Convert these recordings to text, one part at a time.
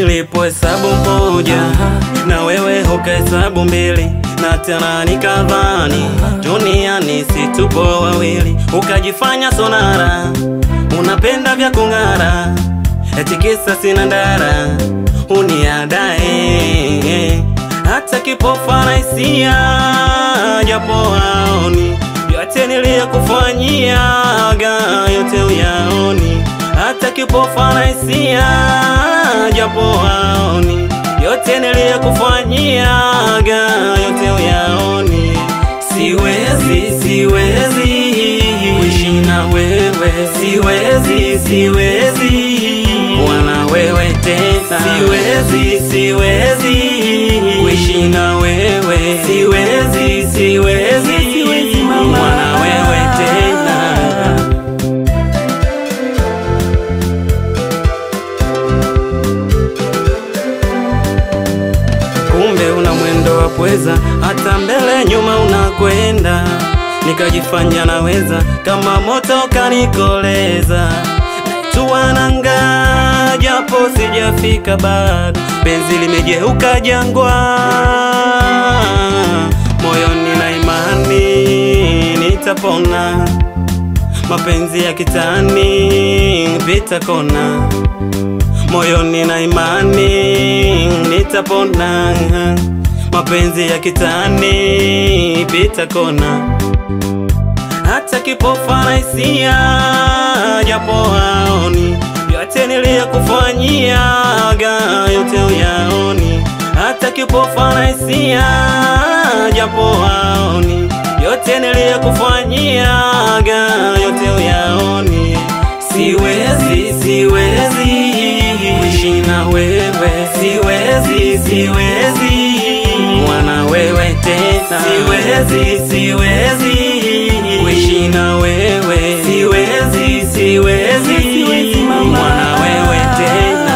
nilipohesabu moja na wewe hukahesabu mbili na tena nikadhani duniani si tupo wawili, ukajifanya sonara, unapenda vya kung'ara, eti kisa sina ndara, uniadae hata kipofa na hisia, japo haoni yote niliyokufanyiaga, yote uyaoni, hata kipofa na hisia, japo haoni yote niliyokufanyiaga, yote uyaoni. Siwezi, siwezi kuishi na wewe, siwezi, siwezi kuwa na wewe tena, siwezi, siwezi kuishi na wewe, siwezi, siwezi kuwa na wewe tena. kumbe una mwendo wa pweza, hata mbele nyuma unakwenda. Nikajifanya naweza, kama moto kanikoleza, naitua nanga, japo sijafika bado, penzi limegeuka jangwa, moyoni na imani nitapona, mapenzi ya kitani pita kona moyoni na imani nitapona, mapenzi ya kitani pita kona, hata kipofa na hisia, japo haoni yote niliyokufanyiaga, yote uyaoni, hata kipofa na hisia, japo haoni yote niliyokufanyiaga, yote uyaoni. Siwezi, siwezi kuishi na wewe, siwezi, siwezi kuwa na wewe tena, siwezi, siwezi kuishi na wewe, siwezi, siwezi kuwa na wewe tena.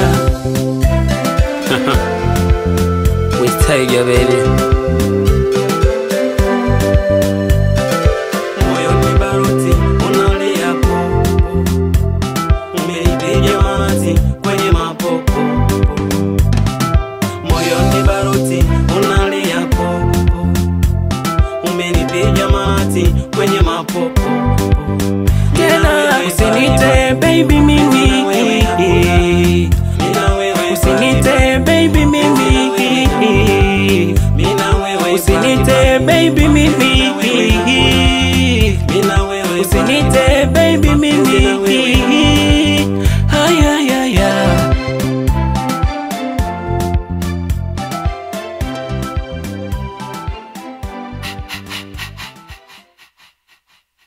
With Tiger baby. moyoni baruti unalia popo, umeipiga mati kwenye mapopo. Moyoni baruti unalia popo, umenipiga mati kwenye mapopo. tena usinite baby mimi Mina wewe usinite baby mimi Mina wewe usinite baby mimi Mina wewe usinite baby mimi